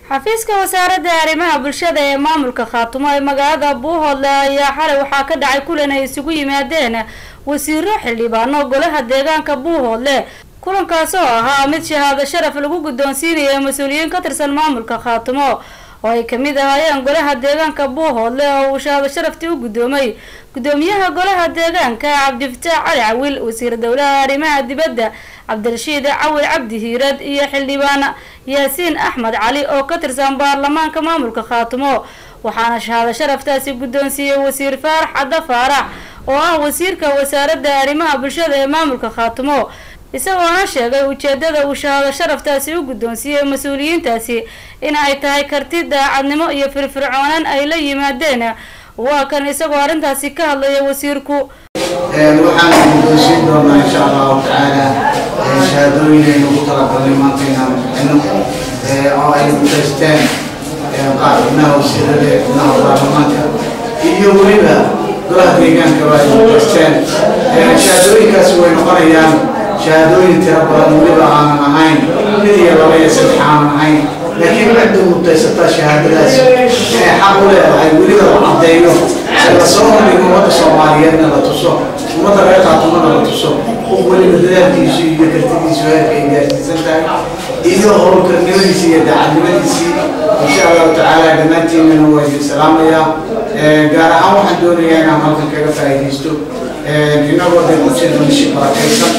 xafiiska wasaaradda arrimaha bulshada ee maamulka khaatumo ee magaalada buuhoodle ayaa xalay waxaa ka dhacay kulan ay isugu yimaadeen wasiiro xildhibaano golaha deegaanka buuhoodle kulankaas oo ahaa mid shahaado sharaf lagu guddoonsiinaya mas-uuliyiin ka tirsan maamulka khaatumo oo ay kamid ahaayeen golaha deegaanka buuhoodle oo uu shahaado sharaftii u guddoomay guddoomiyaha golaha deegaanka cabdifataax cali cawil wasiir dowlaha arrimaha dibadda cabdirashiid cawil cabdi hiirad iyo xildhibaan yaasiin axmed cali oo ka tirsan baarlamaanka maamulka khaatumo waxaana shahaado sharaftaasi guddoonsiiyey wasiir faarax cadda faarax oo ah wasiirka wasaaradda arrimaha bulshada ee maamulka khaatumo isagoona sheegay ujeedada uu shahaado sharaftaasi u guddoonsiiyey mas-uuliyiintaasi in ay tahay karti daacadnimo iyo firfircoonaan ay la yimaadeen waa kan isagoo arrintaasi ka hadlaya wasiirku waxaan guddoonsiin doonaa insha allahu tacaala shahaadooyin ugu talagalnay maanta inaan bixino oo ay gudaysteen qaar xubnaha wasiirada xubnaha baarlamaanka iyo weliba golaha deegaanka waa ay gudaysteen shahaadooyinkaasi way noqonayaan shahaadooyin tiro badan weliba aanan ahayn mid iyo laba iyo saddex aanan ahayn laakiin cidda mudaysataa shahaadadaasi inay xaq u leedahay weliba la caddeeyo la soo hordhigo ummadda soomaaliyeedna la tuso ummadda reer khaatumana la tuso qof weliba dadaalkiisu iyo kartidiisu heerka ay gaarsiisan tahay iyo howlkarnimadiisi iyo daacadnimadiisii insha allahu tacaala dhammaantiinana waa idin salaamayaa gaar ahaan waxaan doonayaa inaan halkan kaga faa'iidaysto inagoo dee ku jirno mishi barakaysan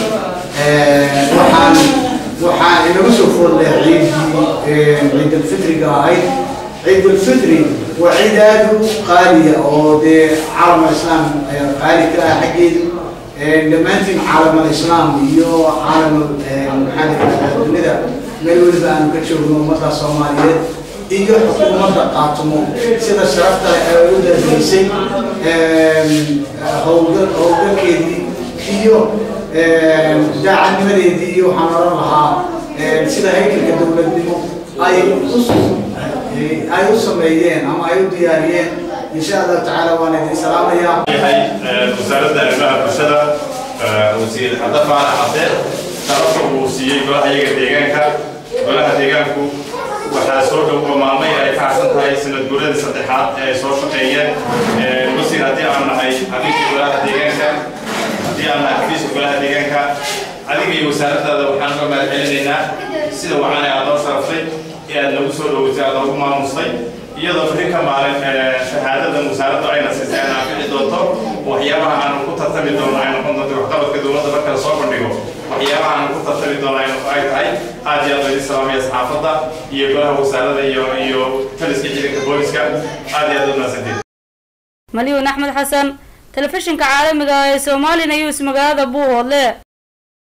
waxaan waxaan inagu soo foodlay ciidii ciid alfitriga ahayd ciid alfitri waa ciid aada u qaaliya oo dee caalam islaam qaali ka ah xaggeedu dhammaantiin caalam alislaam iyo caalam maxaa dunida meel weliba aanu ka joogno ummadda soomaaliyeed iyo xukuumadda qaatumo sida sharafta ay u dargeysay howlgalkeedii iyo daacadnimadeedii iyo waxaan oran lahaa sida haykalka dowladnimo ay ay u sameeyeen ama ay u diyaariyeen insha allahu tacaala waan idin salaamayaa yahay wasaaradda arrimaha bulshada wasiir xadda faarax xase sharafta uu siiyey golaha iyaga deegaanka golaha deegaanku waxaa soo dhow oo maalmay ay ka harsan tahay sanad guuradii saddexaad ee ay soo shaqeeyeen wasiir haddii aan nahay xafiiska golaha deegaanka haddii aan nahay xafiiska golaha deegaanka adiga iyo wasaaraddaada waxaan uga mahad celinaynaa sida wacan aad noo sharaftay ee aad nagu soo dhoweysay aad noogu maamustay iyadoo beri ka maalin shahaadadan wasaaraddu ayna siisay aan anfici doonto waxyaabaha aanu ku tartami doono ay noqon doonto waxqabadka dowladda marka la soo bandhigo waxyaabaha aanu ku tartami doono ay ay tahay aad iyo aad baa idin salaamaya saxaafadda iyo golaha wasaaradda iyo iyo taliska ciidanka booliska aad iyo aad u mahadsantiin malyuun axmed xasan telefishinka caalamiga ee somali news magaalada buuhoodle